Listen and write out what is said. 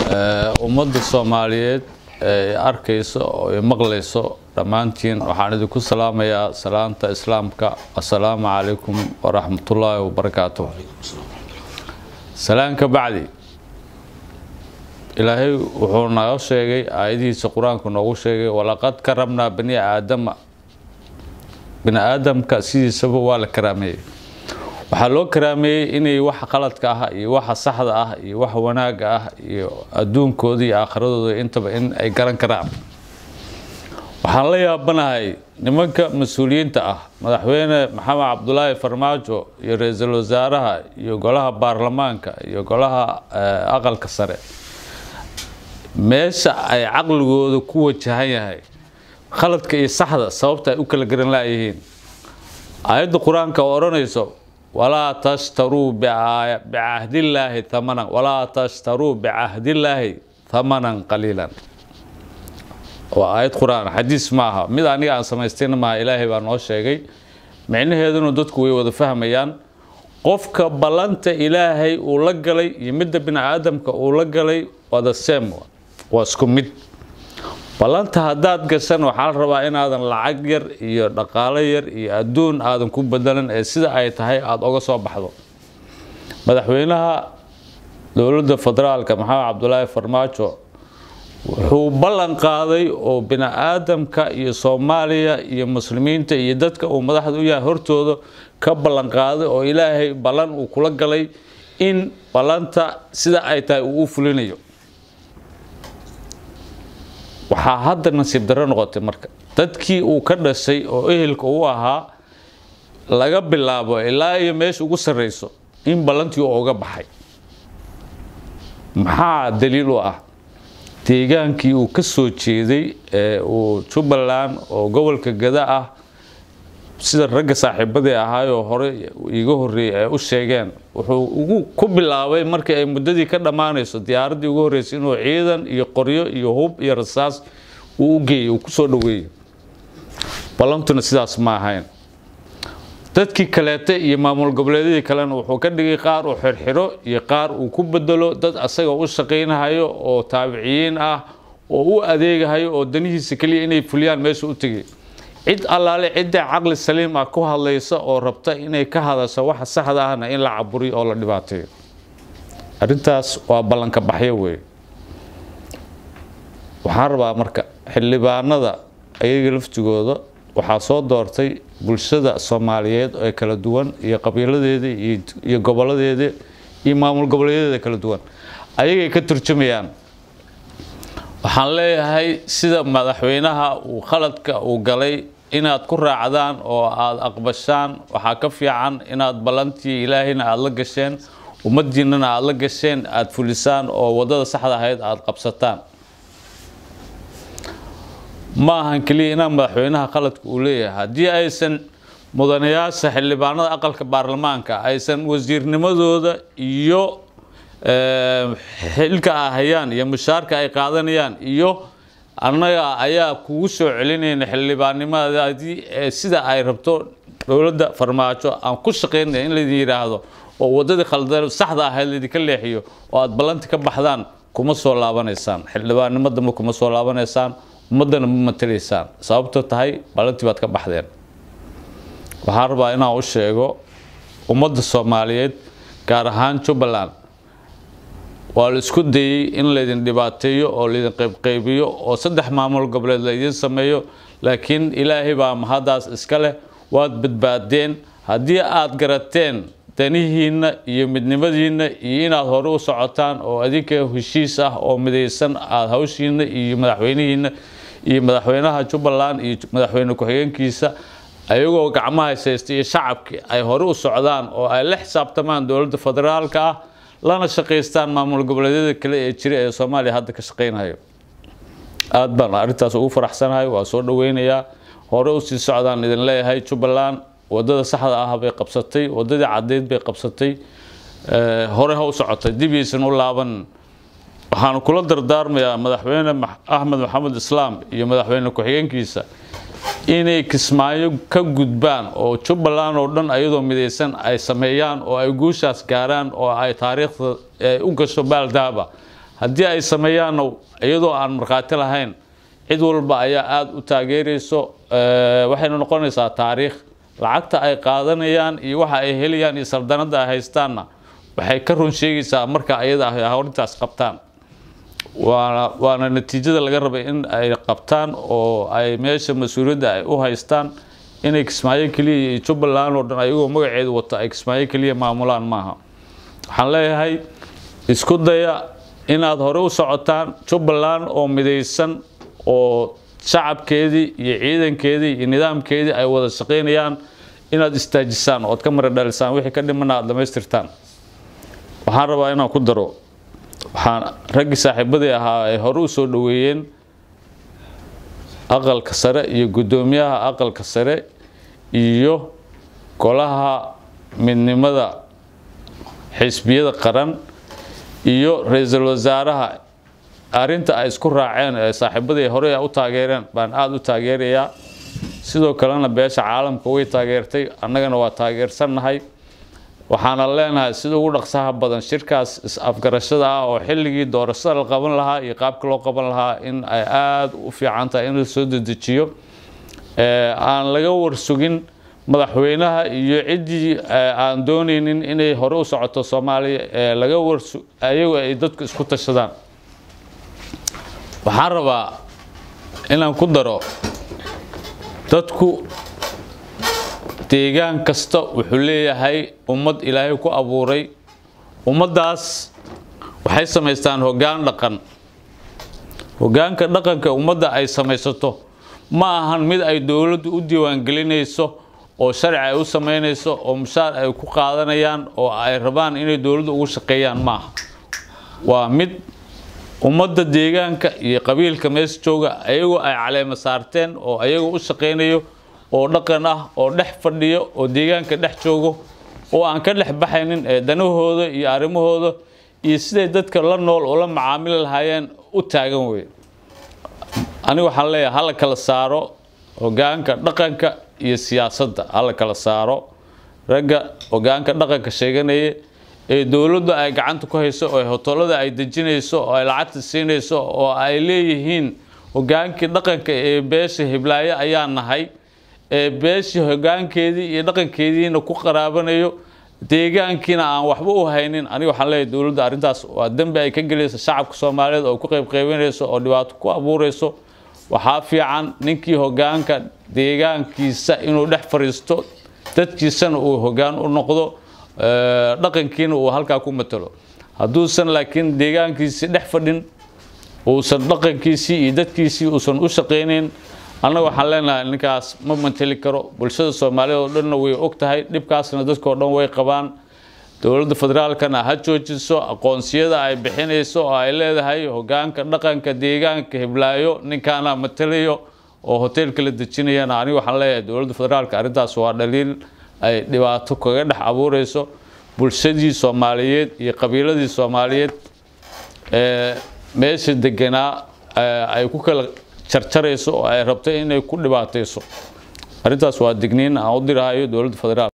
ummadda soomaaliyeed ee arkayso oo ay maqlayso dhammaantiin waxaan idinku salaamayaa salaanta islaamka assalaamu calaykum waraxmatullaahi wabarakaatuh salaan ka bacdi ilaahay wuxuu naga sheegay aayadihiisa qur-aanku noogu sheegay walaqad karabnaa bani aadama bini aadamka sidiisaba waa la karaameeyey waxaa loo karaameeyey inay waxa qaladka ah iyo waxa saxda ah iyo waxa wanaagga ah iyo adduunkooda iyo aakhiradooda intaba in ay garan karaan waxaan la yaabanahay nimanka mas-uuliyiinta ah madaxweyne maxamed cabdulaahi farmaajo iyo ra-iisul wasaaraha iyo golaha baarlamaanka iyo golaha aqalka sare meesha ay caqligooda ku wajahan yahay khaladka iyo saxda sababta ay u kala garan laayihiin aayadda qur-aanka oo odhanayso walaa tashtaruu bicahdillaahi thamanan walaa tashtaruu bicahdillaahi thamanan qaliilan waa aayad qur-aan xadiis maaha mid aniga aan samaystayna maaha ilaahay baa noo sheegay micnaheeduna dadku way wada fahmayaan qofka ballanta ilaahay uu la galay iyo midda bini aadamka uu la galay waa the same waa isku mid ballanta haddaad gashan waxaa la rabaa inaadan lacag yar iyo dhaqaalo yar iyo adduun aadan ku bedelan ee sida ay tahay aada oga soo baxdo madaxweynaha dowladda federaalka maxamed cabdulaahi farmaajo wuxuu ballan qaaday oo bini aadamka iyo soomaaliya iyo muslimiinta iyo dadka uu madaxda u yahay hortooda ka ballan qaaday oo ilaahay ballan uu kula galay in ballanta sida ay tahay uu u fulinayo waxaa hadda nasiib darro noqotay marka dadkii uu ka dhashay oo ehelka u ahaa laga bilaabo ilaa iyo meesha ugu sarreyso in ballantii uu uga baxay maxaa daliil u ah deegaankii uu ka soo jeeday ee uu jubbaland oo gobolka gada ah sida ragga saaxiibadii ahaayoo hore iiga horreeyey ay u sheegeen wuxuu ugu ku bilaabay markii ay muddadii ka dhammaanayso diyaaraddii ugu horreysay inuu ciidan iyo qoryo iyo hub iyo rasaas uu u geeyey uu kusoo dhoweeyey ballantuna sidaas ma ahayn dadkii kaleete iyo maamul goboleedyadii kalena wuxuu ka dhigay qaar uu xirxiro iyo qaar uu ku bedelo dad asaga u shaqaynahayo oo taabiciyiin ah oo u adeegahayo oo danihiisa keliya inay fuliyaan meesha u tegay cid allaale cidda caqli saliim ah ku hadlaysa oo rabta inay ka hadasho waxa saxda ahna in la caburiyo oo la dhibaateeyo arrintaas waa ballanka baxyo weeye waxaan rabaa marka xildhibaanada ayaga laftigooda waxaa soo doortay bulshada soomaaliyeed ee kala duwan iyo qabiiladeeda iyo goboladeeda iyo maamul goboleedyada kala duwan ayagay ka turjumayaan waxaan leeyahay sida madaxweynaha uu khaladka uu galay inaad ku raacdaan oo aada aqbashaan waxaa ka fiican inaad ballantii ilaahayna aada la gasheen ummadiinnana aada la gasheen aada fulisaan oo waddada saxda ahayd aada qabsataan ma ahan keliya inaa madaxweynaha khaladka uu leeyahay haddii aysan mudanayaasha xildhibaanada aqalka baarlamaanka aysan wasiirnimadooda iyo xilka ay hayaan iyo mushaarka ay qaadanayaan iyo annaga ayaa kugu soo celinayna xildhibaannimadaadii sida ay rabto dowladda farmaajo aan ku shaqaynaya in laydin yidhaahdo oo waddadii khaldan saxda ahayd laydinka leexiyo oo aada ballanti ka baxdaan kuma soo laabanaysaan xildhibaannimadama kuma soo laabanaysaan ummaddana ma matalaysaan sababto tahay ballantii baad ka baxdeen waxaan rabaa inaan u sheego ummadda soomaaliyeed gaar ahaan jubbaland waa la isku dayey in laydin dhibaateeyo oo laydin qaybqaybiyo oo saddex maamul goboleed laydin sameeyo laakiin ilaahay baa mahaddaas iska leh waad badbaadeen haddii aad garateen danihiinna iyo midnimadiinna iyo inaad hore u socotaan oo adinka heshiis ah oo midaysan aada hawshiinna iyo madaxweynihiinna iyo madaxweynaha jubbaland iyo madaxweyne ku-xigeenkiisa ayagoo gacmaha haysta iyo shacabkii ay hore u socdaan oo ay la xisaabtamaan dowladda federaalka ah lana shaqaystaan maamul goboleedyada kale ee jira ee soomaaliya hadda ka shaqaynayo aada baan arrintaas ugu faraxsanahay waa soo dhaweynayaa hore usii socdaan idin leeyahay jubbaland waddada saxda ah bay qabsatay waddadii caddeyd bay qabsatay hore ha u socotay dib yaysan u laaban waxaan kula dardaarmayaa madaxweyne axmed maxamed islaam iyo madaxweyne ku-xigeenkiisa inay kismaayo ka gudbaan oo jubbaland oo dhan ayadoo midaysan ay sameeyaan oo ay guushaas gaaraan oo ay taariikhda u gasho baaldaaba haddii ay sameeyaanna iyadoo aan markhaati lahayn cid walba ayaa aada u taageerayso waxayna noqonaysaa taariikh lacagta ay qaadanayaan iyo waxa ay helayaan iyo saldanada ay haystaanna waxay ka run sheegaysaa marka ayada ah horintaas qabtaan waana waana natiijada laga rabay in ay qabtaan oo ay meesha mas-uuliyadda ay u haystaan inay kismaayo keliya iyo jubbaland oo dhan ayagoo magaceedu wato ay kismaayo keliya maamulaan maaha waxaan leeyahay isku daya inaad hore u socotaan jubbaland oo midaysan oo shacabkeedii iyo ciidankeedii iyo nidaamkeedii ay wada shaqaynayaan inaad istaajisaan ood ka mara dhalisaan wixii ka dhimana aad dhammaystirtaan waxaan rabaa inaan ku daro waxaan raggii saaxiibadii ahaa ay hore u soo dhoweeyeen aqalka sare iyo guddoomiyaha aqalka sare iyo golaha midnimada xisbiyada qaran iyo ra-iisul wasaaraha arrinta ay isku raaceen ee saaxiibadii hore u taageereen baan aada u taageerayaa sidoo kalena beesha caalamka way taageertay annagana waa taageersannahay waxaana leenahay sida ugu dhaqsaha badan shirkaas is-afgarashada ah oo xilligii doorashada la qaban lahaa iyo qaabka loo qaban lahaa in ay aada u fiican tahay in la soo dedejiyo aan laga warsugin madaxweynaha iyo ciddii aan doonaynin inay hore u socoto soomaaliya ee laga warsu ayagu ay dadku isku tashadaan waxaan rabaa inaan ku daro dadku deegaan kasta wuxuu leeyahay ummad ilaahay ku abuuray ummaddaas waxay samaystaan hoggaan dhaqan hoggaanka dhaqanka ummadda ay samaysato ma ahan mid ay dowladdu u diiwaangelinayso oo sharci ay u samaynayso oo mushaar ay ku qaadanayaan oo ay rabaan inay dowladdu ugu shaqeeyaan maaha waa mid ummadda deegaanka iyo qabiilka mees jooga ayagoo ay caleema saarteen oo ayagoo u shaqaynayo oo dhaqan ah oo dhex fadhiyo oo deegaanka dhex joogo oo aan ka dhex baxaynin ee danahooda iyo arrimahooda iyo siday dadka la nool oo la macaamili lahaayeen u taagan wey aniga waxaan leeyahay hala kala saaro hoggaanka dhaqanka iyo siyaasadda hala kala saaro ragga hoggaanka dhaqanka sheeganaya ee dowladdu ay gacanta ku hayso oo hotollada ay dejinayso oo ay lacagta siinayso oo ay leeyihiin hoggaankii dhaqanka ee beesha hiblaayo ayaa nahay ee beeshii hoggaankeedii iyo dhaqankeediina ku qaraabanayo deegaankiina aan waxba u haynin aniga waxaan leeyahay dowladda arrintaas waa dembi ay ka gelayso shacabka soomaaliyeed oo ku qaybqaybinayso oo dhibaato ku abuurayso waxaa fiican ninkii hoggaanka deegaankiisa inuu dhex fadhiisto dadkiisana uu hoggaan u noqdo dhaqankiina uu halkaa ku matalo hadduusan laakiin deegaankiisii dhex fadhin uusan dhaqankiisii iyo dadkiisii uusan u shaqaynayn annaga waxaan leenahay ninkaas ma manteli karo bulshada soomaaliyeed oo dhanna way og tahay dhibkaasna dadkao dhan way qabaan dowladda federaalkana ha joojiso aqoonsiyada ay bixinayso oo ay leedahay hoggaanka dhaqanka deegaanka hiblaayo ninkaana matalayo oo hoteelka la dejinayana aniga waxaan leeyahay dowladda federaalka arrintaas waa dhaliil ay dhibaato kaga dhex abuureyso bulshadii soomaaliyeed iyo qabiiladii soomaaliyeed ee meesha deganaa ay ku kala jarjarayso oo ay rabto inay ku dhibaatayso arrintaas waa digniin aan u dirahayo dowladda federaal